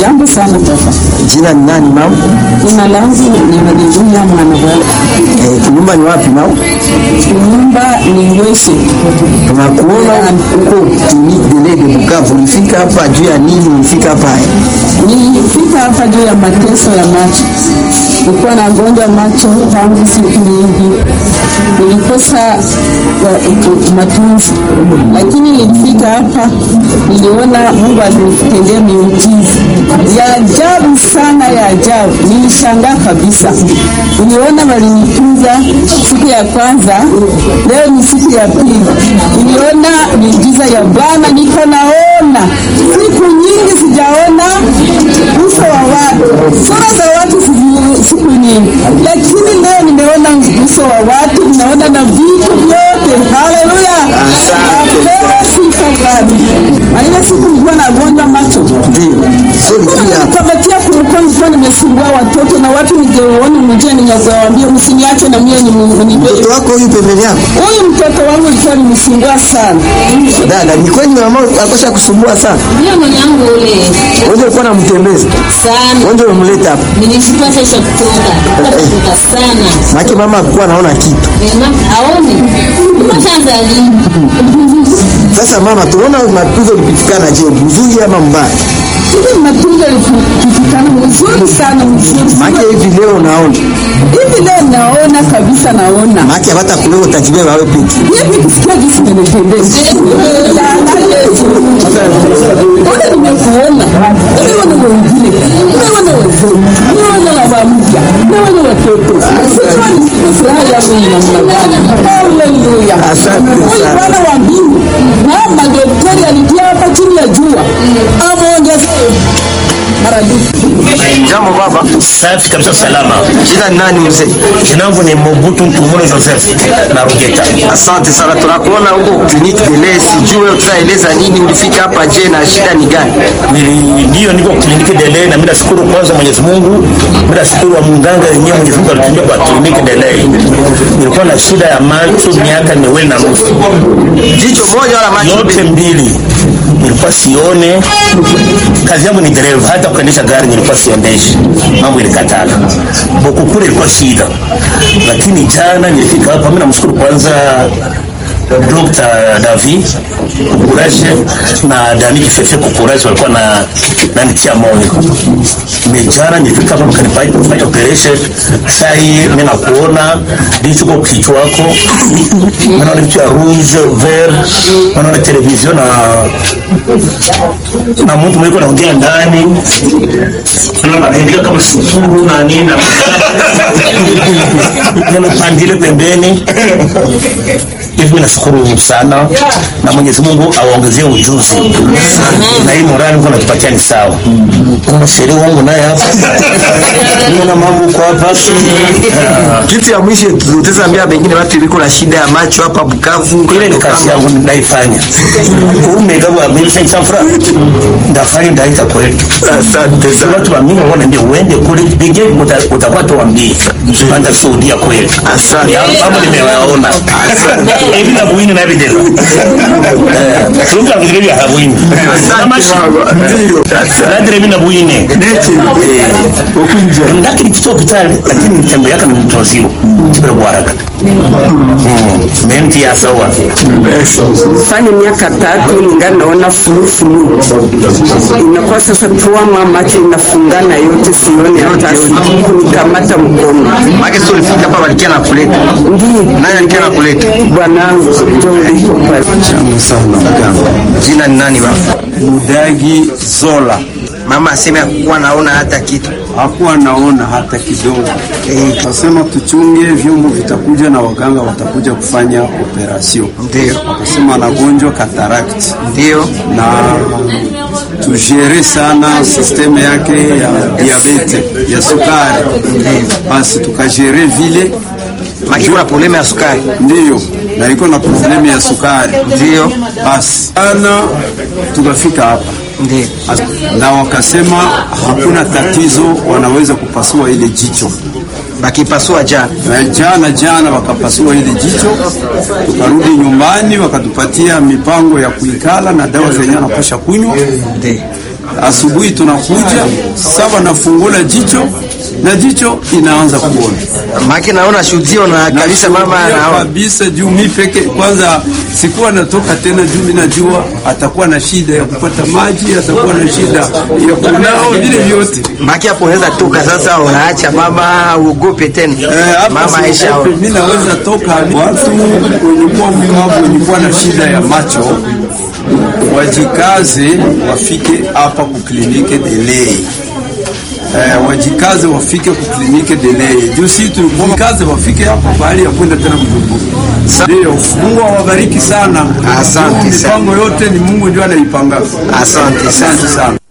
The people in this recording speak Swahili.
Jambo sana baba. Jina ni nani mama? Jina langu ni Haleluya Mwanabwala. Eh, nyumba ni wapi mama? Nyumba ni Ngweshe. Tunakuona huko kliniki Dele de Bukavu. Ulifika hapa juu ya nini? Ulifika hapa Nilifika hapa juu ya mateso ya macho. Nilikuwa na gonjwa macho tangu siku nyingi, nilikosa wa- matunzi, lakini nilifika hapa, niliona Mungu alinitendea miujiza ya ajabu sana, ya ajabu. Nilishangaa kabisa, niliona walinitunza siku ya kwanza, leo ni siku ya pili, niliona miujiza ya Bwana, niko naona siku nyingi sijaona uso wa watu, sura za watu siku- siku nyingi, lakini leo nimeona uso wa watu, naona na vitu vyote. Haleluya, napewa sifa Bwana. Na ile siku nilikuwa nagonjwa macho ndio. So ulifika hapa. kamatia kulikuwa nilikuwa nimesumbua watoto na watu ningeona mjia ningewaambia msiniache na mie ni Mtoto wako huyu pembeni yako? huyu mtoto wangu ilikuwa nimsumbua sana. Dada, ni kweli mama akosha kusumbua sana. Ndio mwanangu ule Wewe ulikuwa unamtembeza. sana Wewe umemleta hapa. nilishipata isha kutoka kutoka sana Maki mama alikuwa anaona kitu. Mama aone kwanza lini Sasa mama, tunaona matunzo ulipitikana je, mzuri ama mbaya? Hivi matunzo yalipitikana mzuri sana mzuri. Maki hivi leo unaona. Hivi leo naona kabisa naona. Maki hata kuleo utajibeba wewe peke. Hivi kusikia jinsi nimependeza. Sana Yesu. Mbona nimekuona? Nimeona wengine. Nimeona wazee. Nimeona baba mpya. Nimeona watoto. Sijua ni furaha yangu ni namna gani. Haleluya. Asante Huyu sana. Bwana wa mbingu na madaktari alitia hapa chini ya jua. Ameongezea maradufu. Jambo baba. Safi kabisa, salama. Jina ni nani mzee? Jina langu ni Mobutu Ntumuro Joseph na Rugeta. Asante sana, tunakuona huko kliniki Dele. Sijui wewe tutaeleza nini, ulifika hapa je, na shida ni gani? Nili- Ndio niko kliniki Dele na mimi nashukuru kwanza Mwenyezi Mungu, mimi nashukuru wa mganga yenyewe Mwenyezi Mungu alitumia kwa kliniki Dele. Nilikuwa na shida ya macho miaka miwili na nusu, Jicho moja wala macho yote mbili nilikuwa sione. Kazi yangu ni dereva, hata kuendesha gari nilikuwa siondeshi, mambo ilikatala. Bokukure ilikuwa shida, lakini jana nilifika hapa. Mimi namshukuru kwanza Dr. David Kukuraje na Dani Kifefe Kukuraje walikuwa na nanitia moyo. Mejana nilifika hapa mkanifanya kufanya operation. Sasa hii mimi nakuona ndicho kwa kichwa wako. Naona vitu ya rouge, vert, naona television na na mtu mwiko naongea ndani. Naona anaandika kama sifuru na nini na neno pandile pembeni hivi mimi nashukuru sana na Mwenyezi Mungu awaongezee ujuzi na hii morali Mungu anatupatia ni sawa. Kuna sheria wangu naye hapa, niona mambo kwa hapa Ah, Kitu ya mwisho tutazambia pengine watu iliko na shida ya macho hapa Bukavu. ile ni kazi yangu naifanya. Umegawa mimi sasa fura ndafanya ndaita kwetu. Asante sana. Watu wa mimi wanaambia uende kule pige utakuwa tuambie. Panda shuhudia kweli. Asante. Ya, Mambo nimewaona. Hivi na buini na video. Eh, tunga vile vya habuini. Kama Asante baba. Ndio. Nadire mimi na buini. Ukunja. Ndaki nikitoka hospitali lakini mtembe yake ni mtozio. Kibere kwa haraka. Menti ya sawa. fanya miaka tatu ningali naona fulufulu, inakuwa sasa tuama macho inafungana yote, sione hata kunikamata mkono. Maki sio ulifika hapa walikia na kuleta. Ndiyo Nani alikia na kuleta? bwanangu ndio ulipo pale. Jina ni nani baba? Mudagi Zola Mama aseme hakuwa naona hata kitu. hakuwa naona hata kidogo. Eh, Kasema tuchunge, vyombo vitakuja na waganga watakuja kufanya operasyon. Ndio. Akasema anagonjwa katarakti Ndio. na tujere sana sisteme yake ya diabete ya sukari, basi tukajere vile Maki kuna problema ya sukari. ndiyo, na iko na problemu ya sukari Ndio. basi ana tukafika hapa Ndio. na wakasema hakuna tatizo, wanaweza kupasua ile jicho. Bakipasua jana. Na jana jana wakapasua ile jicho, tukarudi nyumbani, wakatupatia mipango ya kuikala na dawa zenye anapasha kunywa. Ndio. asubuhi tunakuja saba nafungula jicho na jicho inaanza kuona Maki naona shuhudio na kabisa mama Nashuhudia anaona. kabisa juu mi peke kwanza sikuwa natoka tena juu mi najua atakuwa na shida ya kupata maji atakuwa na shida ya kunao vile vyote Maki hapo unaweza toka sasa, unaacha mama uogope tena. Eh, hapa Mama Aisha siogope, mi naweza toka watu wenye kuwa mlemavu wenye kuwa na shida ya macho wajikaze wafike hapa kuklinike delay Eh, wajikaze wafike kuklinike delay juu si tulikaze wafike hapa bahali ya kwenda tena Bujumbura. Ndio, Mungu awabariki sana. Asante Juu sana. Mipango yote ni Mungu ndio anaipanga. Asante sana. Asante sana.